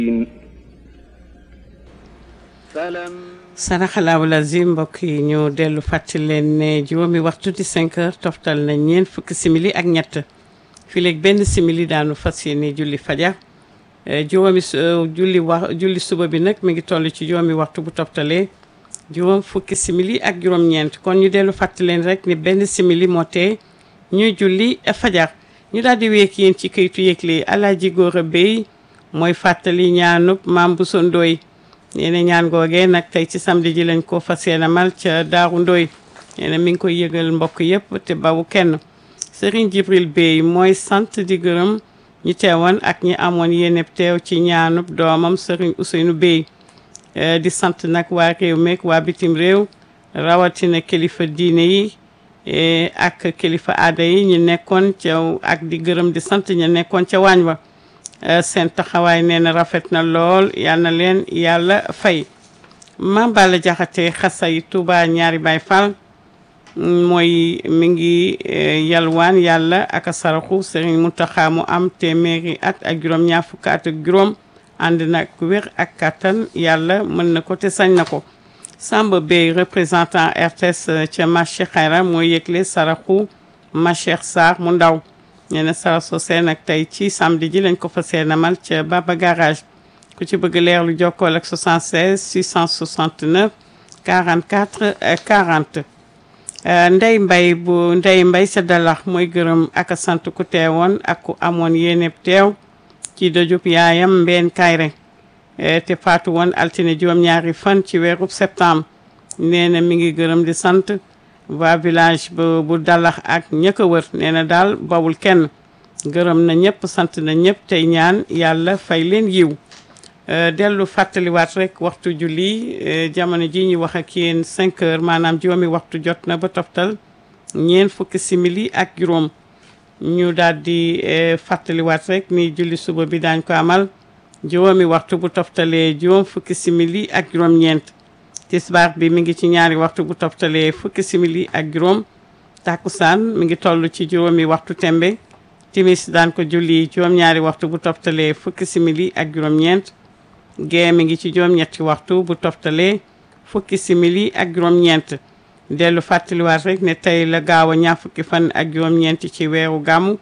saraxalaawu lazim mbokk yi ñu dellu fàttali leen ne juróomi waxtu di 5 heures toftal na ñeent fukki simili ak ñett fii léegi benn simili daanu fas yéene julli fajar juróomi julli wax julli suba bi nag mi ngi toll ci juróomi waxtu bu toftalee juróom fukki simili ak juróom-ñeent kon ñu dellu fàttali leen rek ni benn simili moo tee ñuy julli fajar ñu daal di week yéen ci kayitu yëgle Alaaji Góora Bey mooy fàttali ñaanub maam bu so ndooy nee na ñaan googee nag tey ci samedi ji lañ ko fas yéene mal ca Daaru Ndooy nee na mi ngi koy yëgal mbokk yëpp te bawu kenn Serigne Jibril Bey mooy sant di gërëm ñi teewoon ak ñi amoon yéene teew ci ñaanub doomam Serigne Ousseynou Bey di sant nag waa réew meek waa bitim réew rawatina kilifa diine yi ak kilifa aada yi ñu nekkoon ca ak di gërëm di sant ñu nekkoon ca waañ wa seen taxawaay nee na rafet na lool yal na leen yàlla fay Mame Balla Jaxate xasay Touba ñaari Baay Fall mooy mi ngi yalwaan yàlla ak a saraxu Serigne Mountakha mu am téeméeri at ak juróom ñaar fukk at ak juróom ànd nag wér ak kàttan yàlla mën na ko te sañ na ko Samba Bey représentant RTS ca marché Xayra mooy yëgle saraxu Macheikh Sarr mu ndaw nee na sarax soosee nag tey ci samedi ji lañ ko fa seenamal ca Baba Garage ku ci bëgg leer lu jokkool ak 76 669 44 40 Ndey Mbay bu Ndey Mbay sa dalax mooy gërëm ak sant ku teewoon ak ku amoon yéeneb teew ci dojub yaayam mbeen kayre te faatu woon altine juróom-ñaari fan ci weerub septembre nee na mi ngi gërëm di sant waa village bu bu dalax ak ña ko wër nee na daal bawul kenn gërëm na ñëpp sant na ñëpp tey ñaan yàlla fay leen yiw dellu fàttaliwaat rek waxtu julli jamono ji ñu wax ak yéen 5 heures maanaam juróomi waxtu jot na ba toftal ñeen fukki simili ak juróom ñu daal di fàttaliwaat rek ni julli suba bi daañ ko amal juróomi waxtu bu toftalee juróom fukki simili ak juróom-ñeent tisbaar bi mi ngi ci ñaari waxtu bu toftalee fukki simili ak juróom takkusaan mi ngi toll ci juróomi waxtu tembe timis daan ko julli juróom-ñaari waxtu bu toftalee fukki simili ak juróom-ñeent gee mi ngi ci juróom-ñetti waxtu bu toftalee fukki simili ak juróom-ñeent dellu fàttaliwaat rek ne tey la gaaw a ñaar fukki fan ak juróom-ñeent ci weeru gàmmu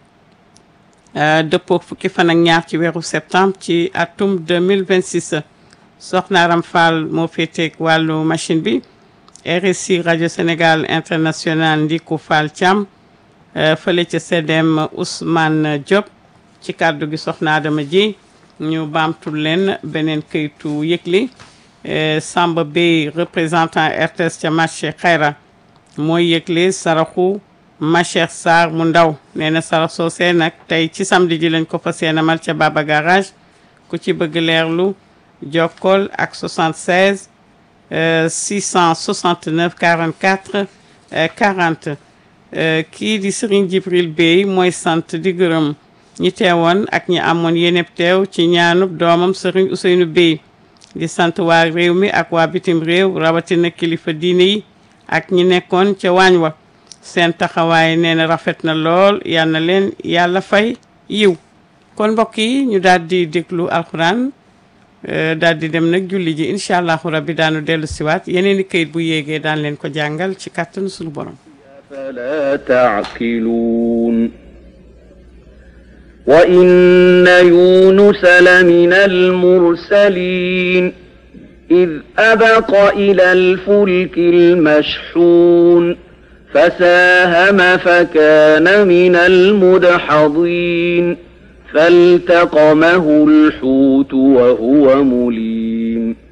dëppoo fukki fan ak ñaar ci weeru septembre ci atum 2026 soxna Aram Fall moo féeteeg wàllu machine bi RSI rajo Sénégal international Ndiku Fall Thiam fële ca CDM Ousmane Diop ci kàddu gi soxna Adama ji ñu baamtul leen beneen këytu yëgli Samba Bey représentant RTS ca marché Xayra mooy yëgle saraxu Macheikh Sarr mu ndaw nee na sarax soosee nag tey ci samedi ji lañ ko fa seenamal ca Baba Garage ku ci bëgg leerlu jokkool ak 76 669 44 40 kii di Serigne Jibril Bey mooy sant di gërëm ñi teewoon ak ñi amoon yéeneb teew ci ñaanub doomam Serigne Ousseynou Bey di sant waa réew mi ak waa bitim réew rawatina kilifa diine yi ak ñi nekkoon ca waañ wa seen taxawaay nee na rafet na lool yal na leen yàlla fay yiw kon mbokk yi ñu daal di déglu alxuraan daal di dem nag julli ji incha allahu rabbi daanu dellu siwaat yeneen i këyit bu yéegee daan leen ko jàngal ci kàttanu suñu borom فلا تعقلون وإن يونس لمن المرسلين إذ أبق إلى الفلك المشحون فساهم فكان من المدحضين فالتقمه الحوت وهو مليم